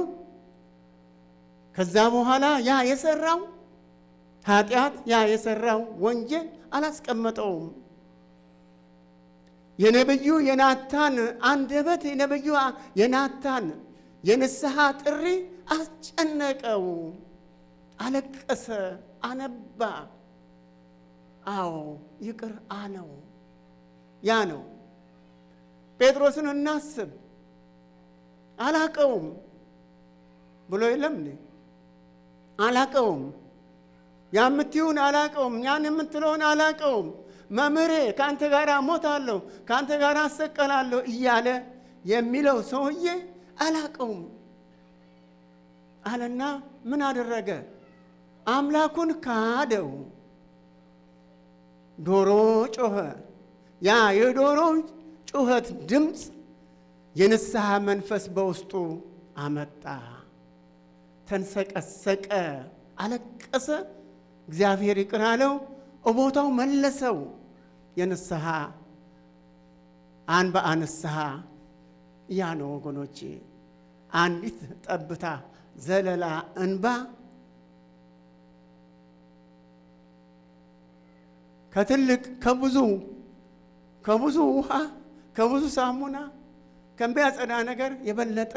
ከዛ በኋላ ያ የሰራው ኃጢአት ያ የሰራው ወንጀል አላስቀመጠውም። የነብዩ የናታን አንደበት የነብዩ የናታን የንስሐ ጥሪ አስጨነቀው። አለቀሰ፣ አነባ። አዎ ይቅር አለው። ያ ነው። ጴጥሮስን እናስብ። አላቀውም ብሎ የለም እንዴ? አላቀውም ያምትዩን አላቀውም፣ ያን የምትለውን አላቀውም። መምህሬ ከአንተ ጋር እሞታለሁ፣ ከአንተ ጋር አሰቀላለሁ እያለ የሚለው ሰውዬ አላቀውም አለና ምን አደረገ? አምላኩን ካደው። ዶሮ ጮኸ። ያ የዶሮ ጩኸት ድምፅ የንስሐ መንፈስ በውስጡ አመጣ። ተንሰቀሰቀ፣ አለቀሰ። እግዚአብሔር ይቅር አለው፣ እቦታው መለሰው። የንስሐ አንባ ንስሐ ያ ነው ወገኖቼ። አንዲት ጠብታ ዘለላ እንባ ከትልቅ ከብዙ ከብዙ ውሃ ከብዙ ሳሙና ከሚያጸዳ ነገር የበለጠ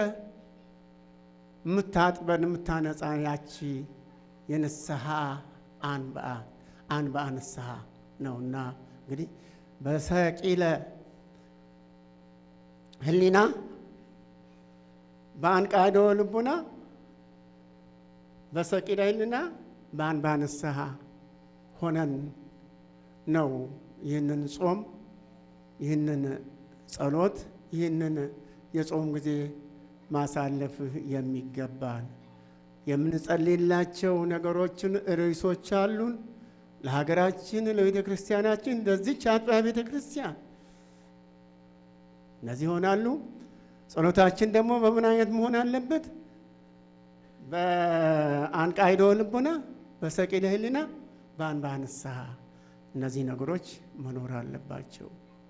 የምታጥበን የምታነጻ ያቺ የንስሐ አንባ አንባ ንስሐ ነውና እንግዲህ በሰቂለ ሕሊና በአንቃዶ ልቡና በሰቂለ ሕሊና በአንባ ንስሐ ሆነን ነው ይህንን ጾም ይህንን ጸሎት ይህንን የጾም ጊዜ ማሳለፍ የሚገባን። የምንጸልይላቸው ነገሮችን ርዕሶች አሉን። ለሀገራችን፣ ለቤተ ክርስቲያናችን፣ ለዚች አጥቢያ ቤተ ክርስቲያን እነዚህ ይሆናሉ። ጸሎታችን ደግሞ በምን አይነት መሆን አለበት? በአንቃይዶ ልቡና፣ በሰቂለ ሕሊና፣ በአንባ ንስሐ እነዚህ ነገሮች መኖር አለባቸው።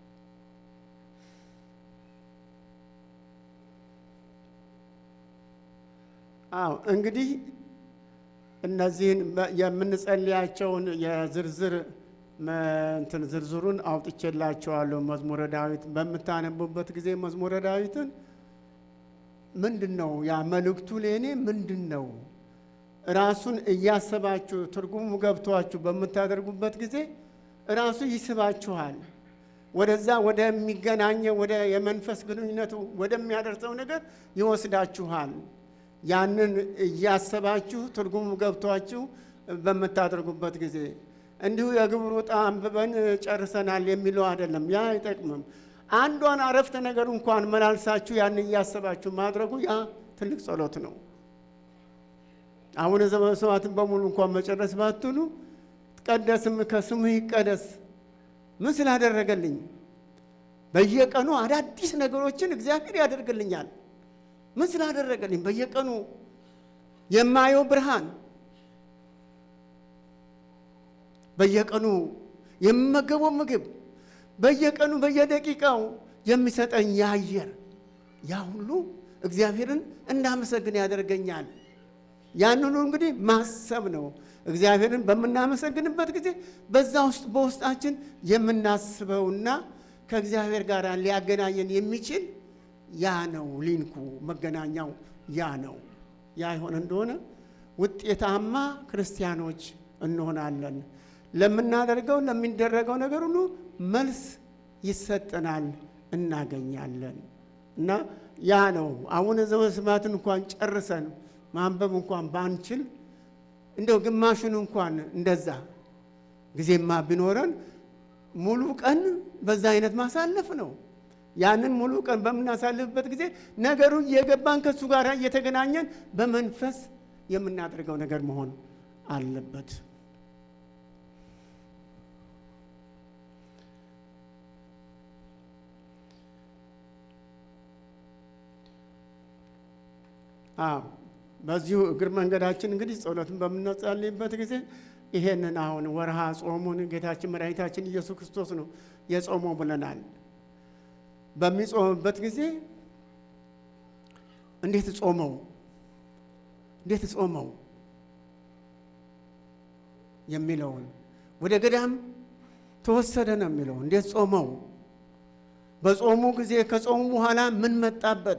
አዎ እንግዲህ እነዚህን የምንጸልያቸውን የዝርዝር እንትን ዝርዝሩን አውጥቼላቸዋለሁ። መዝሙረ ዳዊት በምታነቡበት ጊዜ መዝሙረ ዳዊትን ምንድን ነው ያ መልእክቱ ለእኔ ምንድን ነው? ራሱን እያሰባችሁ ትርጉሙ ገብቷችሁ በምታደርጉበት ጊዜ ራሱ ይስባችኋል። ወደዛ ወደሚገናኘው ወደ የመንፈስ ግንኙነቱ ወደሚያደርሰው ነገር ይወስዳችኋል። ያንን እያሰባችሁ ትርጉሙ ገብቷችሁ በምታደርጉበት ጊዜ እንዲሁ የግብሩ ዕጣ አንብበን ጨርሰናል የሚለው አይደለም። ያ አይጠቅምም። አንዷን አረፍተ ነገር እንኳን መላልሳችሁ ያን እያሰባችሁ ማድረጉ ያ ትልቅ ጸሎት ነው። አቡነ ዘበሰማያትን በሙሉ እንኳን መጨረስ ባትሉ ቀደስም ከስምህ ይቀደስ ምን ስላደረገልኝ በየቀኑ አዳዲስ ነገሮችን እግዚአብሔር ያደርግልኛል። ምን ስላደረገልኝ በየቀኑ የማየው ብርሃን፣ በየቀኑ የምመገበው ምግብ፣ በየቀኑ በየደቂቃው የሚሰጠኝ የአየር ያ ሁሉ እግዚአብሔርን እንዳመሰግን ያደርገኛል። ያንኑ እንግዲህ ማሰብ ነው። እግዚአብሔርን በምናመሰግንበት ጊዜ በዛ ውስጥ በውስጣችን የምናስበውና ከእግዚአብሔር ጋር ሊያገናኘን የሚችል ያ ነው። ሊንኩ መገናኛው ያ ነው። ያ ይሆን እንደሆነ ውጤታማ ክርስቲያኖች እንሆናለን። ለምናደርገው ለሚደረገው ነገር ሁሉ መልስ ይሰጠናል፣ እናገኛለን። እና ያ ነው አቡነ ዘበሰማያትን እንኳን ጨርሰን ማንበብ እንኳን ባንችል እንደው ግማሹን እንኳን እንደዛ ጊዜማ ቢኖረን ሙሉ ቀን በዛ አይነት ማሳለፍ ነው። ያንን ሙሉ ቀን በምናሳልፍበት ጊዜ ነገሩ እየገባን ከእሱ ጋር እየተገናኘን በመንፈስ የምናደርገው ነገር መሆን አለበት። አዎ በዚሁ እግር መንገዳችን እንግዲህ ጸሎትን በምናጸልይበት ጊዜ ይሄንን አሁን ወርሃ ጾሙን ጌታችን መድኃኒታችን ኢየሱስ ክርስቶስ ነው የጾመው ብለናል። በሚጾምበት ጊዜ እንዴት ጾመው እንዴት ጾመው የሚለውን ወደ ገዳም ተወሰደ ነው የሚለው። እንዴት ጾመው በጾሙ ጊዜ ከጾሙ በኋላ ምን መጣበት?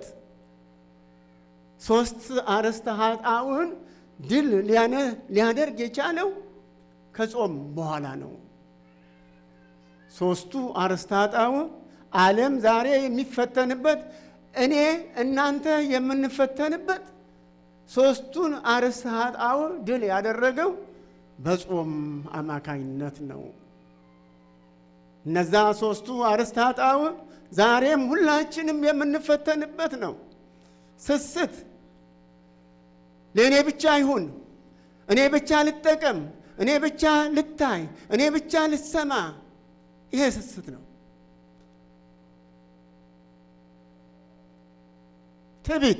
ሶስት አርእስተ ኃጣውዕን ድል ሊያደርግ የቻለው ከጾም በኋላ ነው። ሶስቱ አርእስተ ኃጣውዕ ዓለም ዛሬ የሚፈተንበት እኔ እናንተ የምንፈተንበት ሶስቱን አርእስተ ኃጣውዕ ድል ያደረገው በጾም አማካኝነት ነው። እነዛ ሶስቱ አርእስተ ኃጣውዕ ዛሬም ሁላችንም የምንፈተንበት ነው። ስስት ለእኔ ብቻ ይሁን፣ እኔ ብቻ ልጠቀም፣ እኔ ብቻ ልታይ፣ እኔ ብቻ ልሰማ፣ ይሄ ስስት ነው። ትዕቢት፣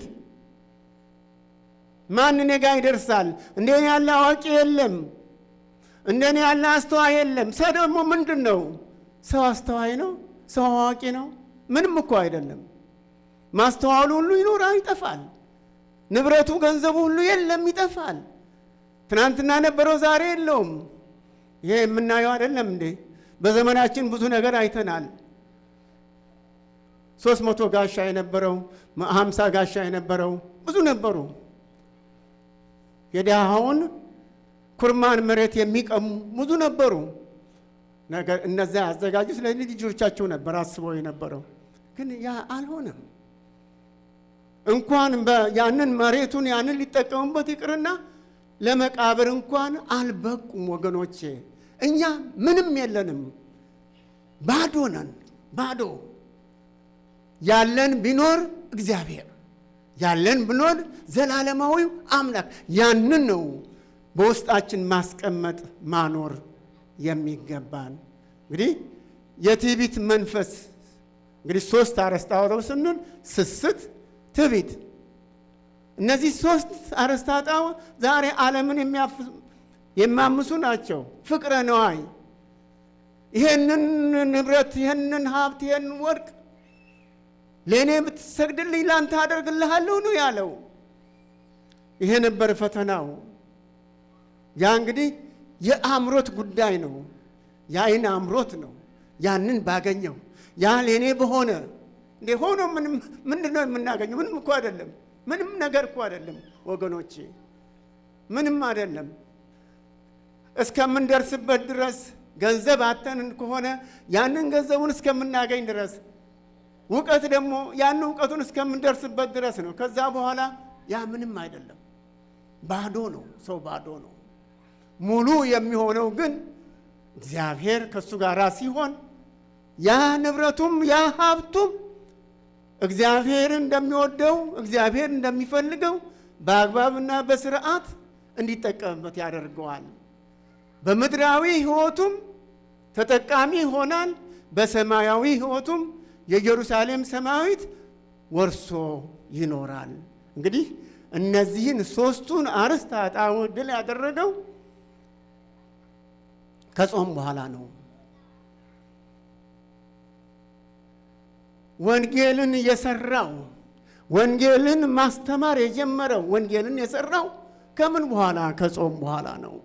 ማን እኔ ጋ ይደርሳል? እንደኔ ያለ አዋቂ የለም፣ እንደኔ ያለ አስተዋይ የለም። ሰው ደግሞ ምንድን ነው? ሰው አስተዋይ ነው? ሰው አዋቂ ነው? ምንም እኮ አይደለም። ማስተዋሉ ሁሉ ይኖራል፣ ይጠፋል። ንብረቱ ገንዘቡ ሁሉ የለም፣ ይጠፋል። ትናንትና ነበረው፣ ዛሬ የለውም። ይሄ የምናየው አይደለም እንዴ? በዘመናችን ብዙ ነገር አይተናል። ሶስት መቶ ጋሻ የነበረው ሀምሳ ጋሻ የነበረው ብዙ ነበሩ። የድሃውን ኩርማን መሬት የሚቀሙ ብዙ ነበሩ። ነገር እነዚያ ያዘጋጁት ለልጅ ልጆቻቸው ነበር አስበው የነበረው፣ ግን ያ አልሆነም። እንኳን ያንን መሬቱን ያንን ሊጠቀሙበት ይቅርና ለመቃብር እንኳን አልበቁም። ወገኖቼ እኛ ምንም የለንም፣ ባዶ ነን። ባዶ ያለን ቢኖር እግዚአብሔር ያለን ብኖር ዘላለማዊው አምላክ ያንን ነው በውስጣችን ማስቀመጥ ማኖር የሚገባን። እንግዲህ የትዕቢት መንፈስ እንግዲህ ሶስት አርዕስተ አውረው ስንል ስስት፣ ትዕቢት እነዚህ ሶስት አርዕስተ ኃጣውእ ዛሬ ዓለምን የሚያምሱ ናቸው። ፍቅረ ነዋይ ይሄንን ንብረት፣ ይሄንን ሀብት፣ ይሄንን ወርቅ ለእኔ ብትሰግድልኝ ላንተ አደርግልሃለሁ ነው ያለው። ይሄ ነበር ፈተናው። ያ እንግዲህ የአእምሮት ጉዳይ ነው። የአይን አእምሮት ነው። ያንን ባገኘው ያ ለእኔ በሆነ እንዴ ሆኖ ምንድን ነው የምናገኘው? ምንም እኮ አይደለም። ምንም ነገር እኮ አይደለም ወገኖቼ፣ ምንም አይደለም። እስከምንደርስበት ድረስ ገንዘብ አተን ከሆነ ያንን ገንዘቡን እስከምናገኝ ድረስ እውቀት ደግሞ ያን እውቀቱን እስከምንደርስበት ድረስ ነው። ከዛ በኋላ ያ ምንም አይደለም፣ ባዶ ነው። ሰው ባዶ ነው። ሙሉ የሚሆነው ግን እግዚአብሔር ከእሱ ጋር ሲሆን ያ ንብረቱም ያ ሀብቱም እግዚአብሔር እንደሚወደው እግዚአብሔር እንደሚፈልገው በአግባብና በስርዓት እንዲጠቀምበት ያደርገዋል። በምድራዊ ሕይወቱም ተጠቃሚ ይሆናል። በሰማያዊ ሕይወቱም የኢየሩሳሌም ሰማያዊት ወርሶ ይኖራል። እንግዲህ እነዚህን ሦስቱን አርዕስተ ኃጣውእ ድል ያደረገው ከጾም በኋላ ነው። ወንጌልን የሰራው ወንጌልን ማስተማር የጀመረው ወንጌልን የሰራው ከምን በኋላ? ከጾም በኋላ ነው።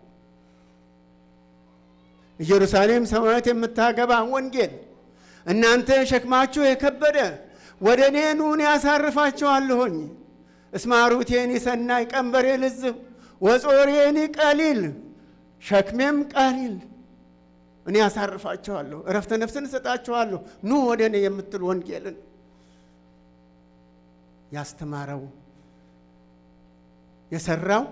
ኢየሩሳሌም ሰማያዊት የምታገባ ወንጌል እናንተ ሸክማችሁ የከበደ ወደ እኔ ኑ እኔ ያሳርፋችኋለሁኝ። እስመ አርዑቴኒ ሰናይ ቀንበሬ ልዝብ ወጾሬኒ ቀሊል ሸክሜም ቀሊል እኔ ያሳርፋችኋለሁ፣ እረፍተ ነፍስን እሰጣችኋለሁ፣ ኑ ወደ እኔ የምትል ወንጌልን ያስተማረው የሰራው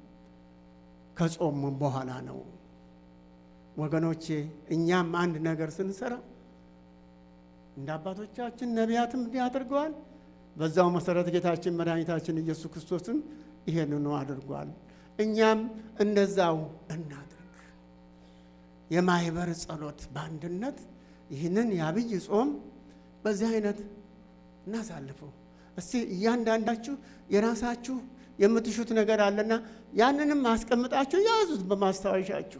ከጾም በኋላ ነው። ወገኖቼ እኛም አንድ ነገር ስንሰራ እንደ አባቶቻችን ነቢያትም እንዲህ አድርገዋል። በዛው መሰረት ጌታችን መድኃኒታችን ኢየሱስ ክርስቶስም ይሄንኑ አድርጓል። እኛም እንደዛው እናድርግ። የማህበር ጸሎት በአንድነት ይህንን የአብይ ጾም በዚህ አይነት እናሳልፈው። እስቲ እያንዳንዳችሁ የራሳችሁ የምትሹት ነገር አለና ያንንም አስቀምጣችሁ ያዙት በማስታወሻችሁ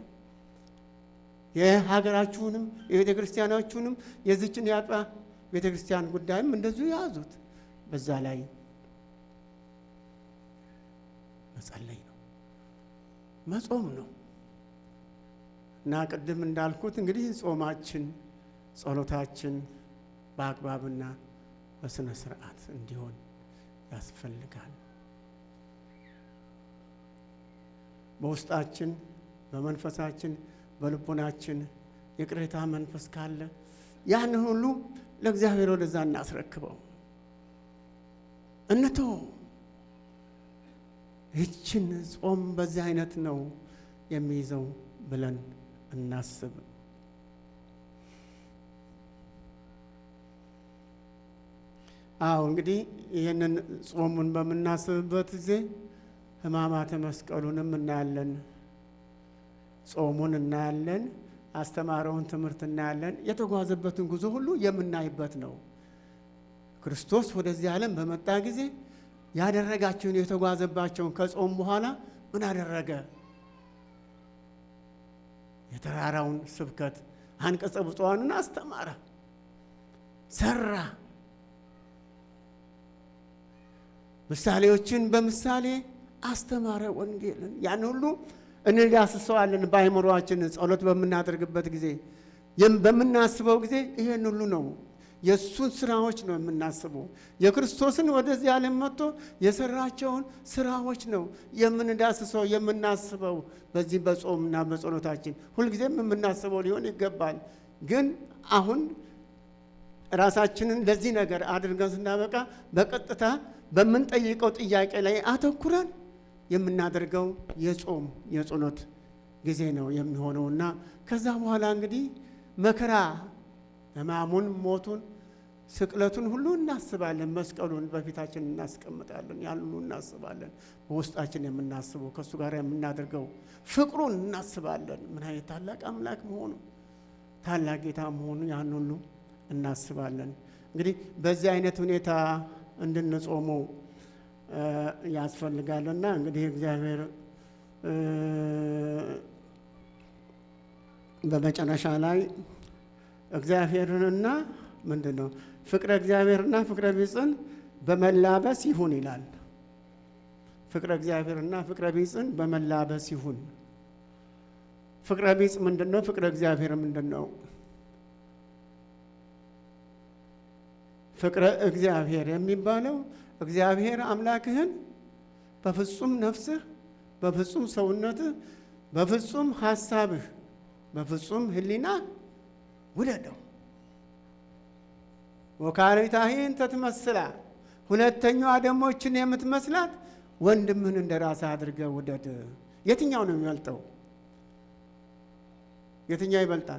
የሀገራችሁንም የቤተ ክርስቲያናችሁንም የዚችን የአጥቢያ ቤተ ክርስቲያን ጉዳይም እንደዚሁ ያዙት። በዛ ላይ መጸለይ ነው፣ መጾም ነው እና ቅድም እንዳልኩት እንግዲህ ጾማችን፣ ጸሎታችን በአግባብና በስነ ስርዓት እንዲሆን ያስፈልጋል። በውስጣችን በመንፈሳችን በልቦናችን የቅሬታ መንፈስ ካለ ያንን ሁሉ ለእግዚአብሔር ወደዛ እናስረክበው፣ እንተው። ይችን ጾም በዚህ አይነት ነው የሚይዘው ብለን እናስብ። አዎ እንግዲህ ይህንን ጾሙን በምናስብበት ጊዜ ሕማማተ መስቀሉንም እናያለን፣ ጾሙን እናያለን፣ አስተማረውን ትምህርት እናያለን። የተጓዘበትን ጉዞ ሁሉ የምናይበት ነው። ክርስቶስ ወደዚህ ዓለም በመጣ ጊዜ ያደረጋቸውን የተጓዘባቸውን ከጾም በኋላ ምን አደረገ? የተራራውን ስብከት አንቀጸ ብፁዓንን አስተማረ፣ ሰራ። ምሳሌዎችን በምሳሌ አስተማረ ወንጌልን። ያን ሁሉ እንዳስሰዋለን በአይምሮአችን ጸሎት በምናደርግበት ጊዜ በምናስበው ጊዜ ይሄን ሁሉ ነው የእሱን ስራዎች ነው የምናስበው። የክርስቶስን ወደዚህ ዓለም መጥቶ የሰራቸውን ስራዎች ነው የምንዳስሰው የምናስበው። በዚህ በጾምና በጸሎታችን ሁልጊዜም የምናስበው ሊሆን ይገባል። ግን አሁን ራሳችንን ለዚህ ነገር አድርገን ስናበቃ በቀጥታ በምንጠይቀው ጥያቄ ላይ አተኩረን የምናደርገው የጾም የጸሎት ጊዜ ነው የሚሆነውና ከዛ በኋላ እንግዲህ መከራ ሕማሙን፣ ሞቱን፣ ስቅለቱን ሁሉ እናስባለን። መስቀሉን በፊታችን እናስቀምጣለን። ያን ሁሉ እናስባለን። በውስጣችን የምናስበው ከእሱ ጋር የምናደርገው ፍቅሩን እናስባለን። ምን አይነት ታላቅ አምላክ መሆኑ ታላቅ ጌታ መሆኑ ያን ሁሉ እናስባለን። እንግዲህ በዚህ አይነት ሁኔታ እንድንጾመው ያስፈልጋልና እንግዲህ እግዚአብሔር በመጨረሻ ላይ እግዚአብሔርንና ምንድን ነው ፍቅረ እግዚአብሔርና ፍቅረ ቢጽን በመላበስ ይሁን ይላል። ፍቅረ እግዚአብሔርና ፍቅረ ቢጽን በመላበስ ይሁን። ፍቅረ ቢጽ ምንድን ነው? ፍቅረ እግዚአብሔር ምንድን ነው? ፍቅረ እግዚአብሔር የሚባለው እግዚአብሔር አምላክህን በፍጹም ነፍስህ፣ በፍጹም ሰውነትህ፣ በፍጹም ሀሳብህ፣ በፍጹም ሕሊና ውደደው። ወካሪታህን ተትመስላ ሁለተኛዋ ደሞችን የምትመስላት ወንድምህን እንደ ራስህ አድርገህ ውደድ። የትኛው ነው የሚበልጠው? የትኛው ይበልጣል?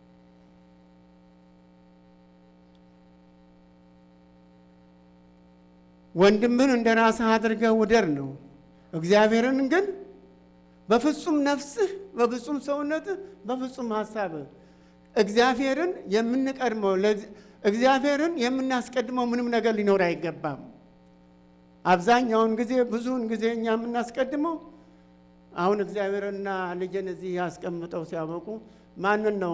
ወንድምህን እንደ ራስህ አድርገህ ውደድ ነው። እግዚአብሔርን ግን በፍጹም ነፍስህ፣ በፍጹም ሰውነትህ፣ በፍጹም ሀሳብህ እግዚአብሔርን የምንቀድመው እግዚአብሔርን የምናስቀድመው ምንም ነገር ሊኖር አይገባም። አብዛኛውን ጊዜ ብዙውን ጊዜ እኛ የምናስቀድመው አሁን እግዚአብሔርና ልጅን እዚህ ያስቀምጠው ሲያበቁ ማንን ነው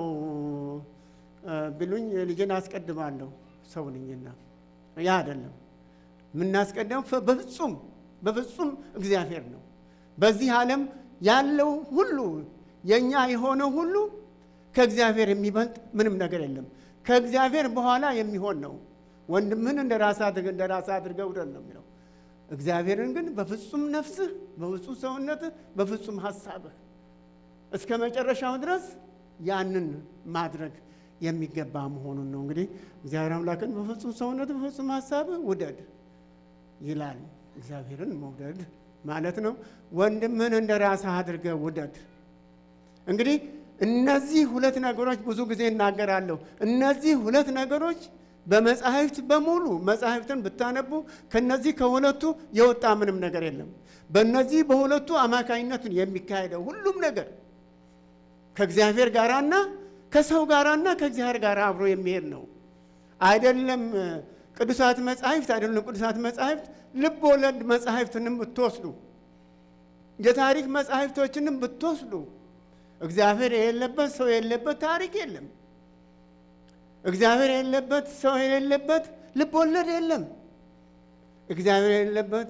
ቢሉኝ ልጅን አስቀድማለሁ ሰው ነኝና፣ ያ አይደለም የምናስቀድመው በፍጹም በፍጹም እግዚአብሔር ነው። በዚህ ዓለም ያለው ሁሉ የእኛ የሆነው ሁሉ ከእግዚአብሔር የሚበልጥ ምንም ነገር የለም። ከእግዚአብሔር በኋላ የሚሆን ነው። ወንድምህን እንደ ራስህ አድርገህ እንደ ራስህ አድርገህ ውደድ ነው የሚለው። እግዚአብሔርን ግን በፍጹም ነፍስህ፣ በፍጹም ሰውነትህ፣ በፍጹም ሀሳብህ እስከ መጨረሻው ድረስ ያንን ማድረግ የሚገባ መሆኑን ነው። እንግዲህ እግዚአብሔር አምላክን በፍጹም ሰውነትህ፣ በፍጹም ሀሳብህ ውደድ ይላል። እግዚአብሔርን መውደድ ማለት ነው። ወንድምህን እንደ ራስህ አድርገህ ውደድ። እንግዲህ እነዚህ ሁለት ነገሮች ብዙ ጊዜ እናገራለሁ። እነዚህ ሁለት ነገሮች በመጻሕፍት በሙሉ መጻሕፍትን ብታነቡ ከነዚህ ከሁለቱ የወጣ ምንም ነገር የለም። በእነዚህ በሁለቱ አማካኝነቱን የሚካሄደው ሁሉም ነገር ከእግዚአብሔር ጋራና ከሰው ጋራና ከእግዚአብሔር ጋር አብሮ የሚሄድ ነው። አይደለም ቅዱሳት መጻሕፍት አይደለም ቅዱሳት መጻሕፍት ልብ ወለድ መጻሕፍትንም ብትወስዱ የታሪክ መጻሕፍቶችንም ብትወስዱ እግዚአብሔር የሌለበት ሰው የሌለበት ታሪክ የለም። እግዚአብሔር የሌለበት ሰው የሌለበት ልብ ወለድ የለም። እግዚአብሔር የሌለበት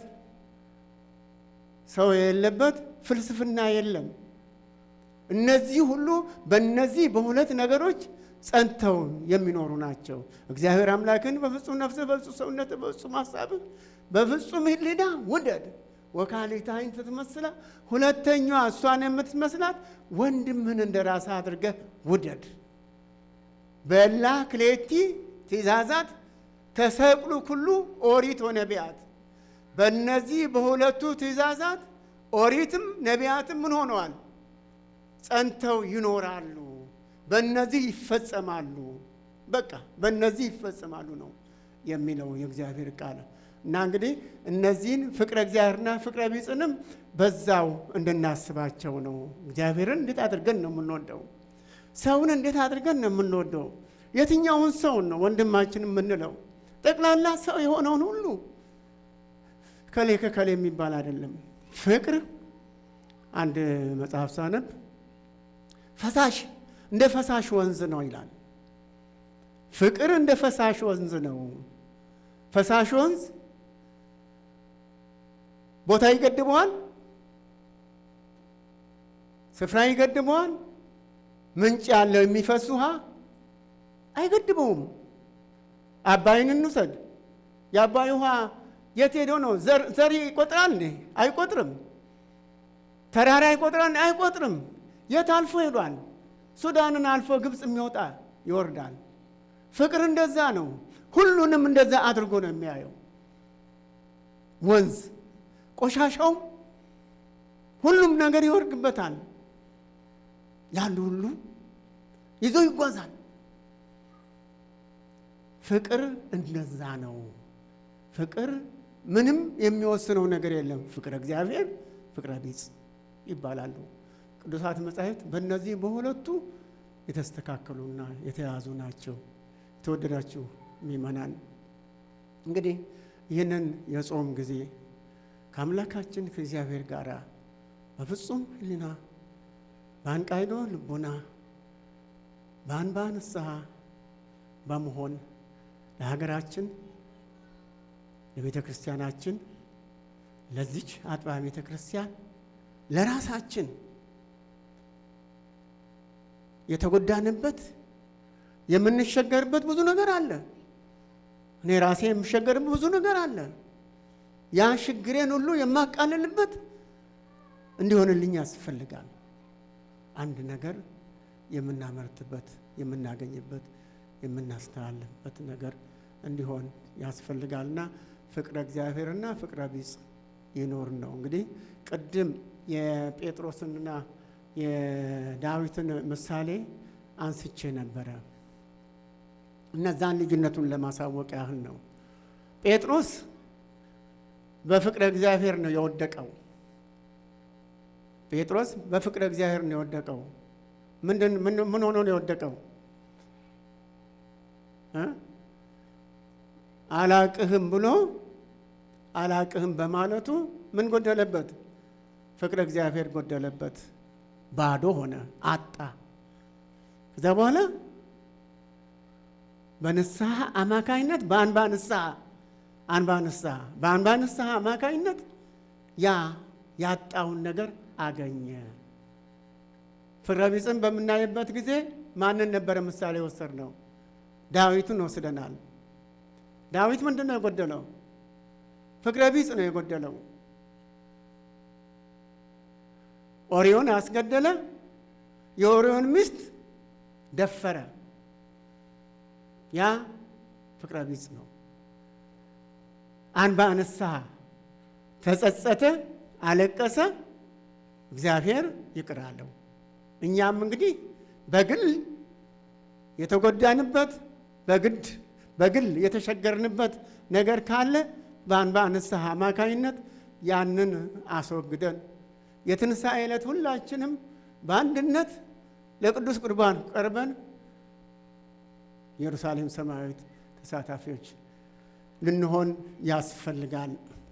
ሰው የሌለበት ፍልስፍና የለም። እነዚህ ሁሉ በእነዚህ በሁለት ነገሮች ጸንተው የሚኖሩ ናቸው። እግዚአብሔር አምላክን በፍጹም ነፍስህ፣ በፍጹም ሰውነትህ፣ በፍጹም ሀሳብህ፣ በፍጹም ሕሊና ውደድ። ወካሊታይን ትመስላ ሁለተኛዋ እሷን የምትመስላት ወንድምህን እንደ ራስህ አድርገህ ውደድ። በላ ክሌቲ ትእዛዛት ተሰቅሉ ኩሉ ኦሪት ወነቢያት። በእነዚህ በሁለቱ ትእዛዛት ኦሪትም ነቢያትም ምን ሆነዋል? ጸንተው ይኖራሉ። በእነዚህ ይፈጸማሉ። በቃ በእነዚህ ይፈጸማሉ ነው የሚለው የእግዚአብሔር ቃል እና እንግዲህ እነዚህን ፍቅረ እግዚአብሔርና ፍቅረ ቢጽንም በዛው እንድናስባቸው ነው። እግዚአብሔርን እንዴት አድርገን ነው የምንወደው? ሰውን እንዴት አድርገን ነው የምንወደው? የትኛውን ሰውን ነው ወንድማችን የምንለው? ጠቅላላ ሰው የሆነውን ሁሉ ከሌ ከከሌ የሚባል አይደለም። ፍቅር አንድ መጽሐፍ ሳነብ ፈሳሽ እንደ ፈሳሽ ወንዝ ነው ይላል። ፍቅር እንደ ፈሳሽ ወንዝ ነው። ፈሳሽ ወንዝ ቦታ ይገድበዋል፣ ስፍራ ይገድበዋል። ምንጭ ያለው የሚፈስ ውሃ አይገድበውም። አባይን እንውሰድ። የአባይ ውሃ የት ሄዶ ነው? ዘር ይቆጥራል እንዴ? አይቆጥርም። ተራራ ይቆጥራል? አይቆጥርም። የት አልፎ ሄዷል? ሱዳንን አልፎ ግብፅ የሚወጣ ይወርዳል። ፍቅር እንደዛ ነው። ሁሉንም እንደዛ አድርጎ ነው የሚያየው። ወንዝ ቆሻሻውም ሁሉም ነገር ይወርድበታል። ያሉ ሁሉ ይዞ ይጓዛል። ፍቅር እንደዛ ነው። ፍቅር ምንም የሚወስነው ነገር የለም። ፍቅረ እግዚአብሔር፣ ፍቅረ ቢጽ ይባላሉ ቅዱሳት መጻሕፍት። በእነዚህ በሁለቱ የተስተካከሉና የተያዙ ናቸው። የተወደዳችሁ ምእመናን እንግዲህ ይህንን የጾም ጊዜ ከአምላካችን ከእግዚአብሔር ጋር በፍጹም ሕሊና በአንቃይዶ ልቡና በአንባ ንስሐ በመሆን ለሀገራችን ለቤተ ክርስቲያናችን ለዚች አጥቢያ ቤተ ክርስቲያን ለራሳችን የተጎዳንበት የምንሸገርበት ብዙ ነገር አለ። እኔ ራሴ የምሸገርበት ብዙ ነገር አለ። ያ ችግሬን ሁሉ የማቃልልበት እንዲሆንልኝ ያስፈልጋል። አንድ ነገር የምናመርትበት፣ የምናገኝበት፣ የምናስተላልፍበት ነገር እንዲሆን ያስፈልጋልና ፍቅረ እግዚአብሔርና ፍቅረ ቢጽ ይኖር ነው። እንግዲህ ቅድም የጴጥሮስንና የዳዊትን ምሳሌ አንስቼ ነበረ። እነዛን ልዩነቱን ለማሳወቅ ያህል ነው። ጴጥሮስ በፍቅረ እግዚአብሔር ነው የወደቀው። ጴጥሮስ በፍቅረ እግዚአብሔር ነው የወደቀው። ምንድን ምን ሆኖ ነው የወደቀው? አላቅህም ብሎ አላቅህም በማለቱ ምን ጎደለበት? ፍቅረ እግዚአብሔር ጎደለበት። ባዶ ሆነ፣ አጣ። ከዛ በኋላ በንስሐ አማካይነት በአንባ ንስሐ አንባ ንስሐ በአንባ ንስሐ አማካይነት ያ ያጣውን ነገር አገኘ። ፍቅረ ቢጽን በምናይበት ጊዜ ማንን ነበረ ምሳሌ ወሰድ ነው? ዳዊትን ወስደናል። ዳዊት ምንድን ነው የጎደለው? ፍቅረ ቢጽ ነው የጎደለው። ኦሪዮን አስገደለ። የኦሪዮን ሚስት ደፈረ። ያ ፍቅረ ቢጽ ነው። አንባ ንስሐ ተጸጸተ፣ አለቀሰ፣ እግዚአብሔር ይቅር አለው። እኛም እንግዲህ በግል የተጎዳንበት በግድ በግል የተሸገርንበት ነገር ካለ በአንባ ንስሐ አማካኝነት ያንን አስወግደን የትንሣኤ ዕለት ሁላችንም በአንድነት ለቅዱስ ቁርባን ቀርበን ኢየሩሳሌም ሰማያዊት ተሳታፊዎች ልንሆን ያስፈልጋል።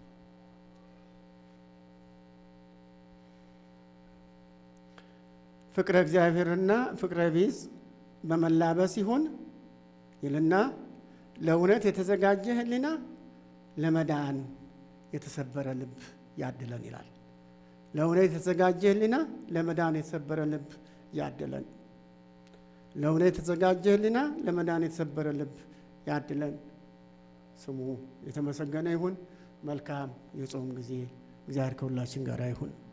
ፍቅረ እግዚአብሔርና ፍቅረ ቢጽ በመላበስ ይሁን ይልና ለእውነት የተዘጋጀ ሕሊና ለመዳን የተሰበረ ልብ ያድለን ይላል። ለእውነት የተዘጋጀ ሕሊና ለመዳን የተሰበረ ልብ ያድለን። ለእውነት የተዘጋጀ ሕሊና ለመዳን የተሰበረ ልብ ያድለን። ስሙ የተመሰገነ ይሁን። መልካም የጾም ጊዜ። እግዚአብሔር ከሁላችን ጋር ይሁን።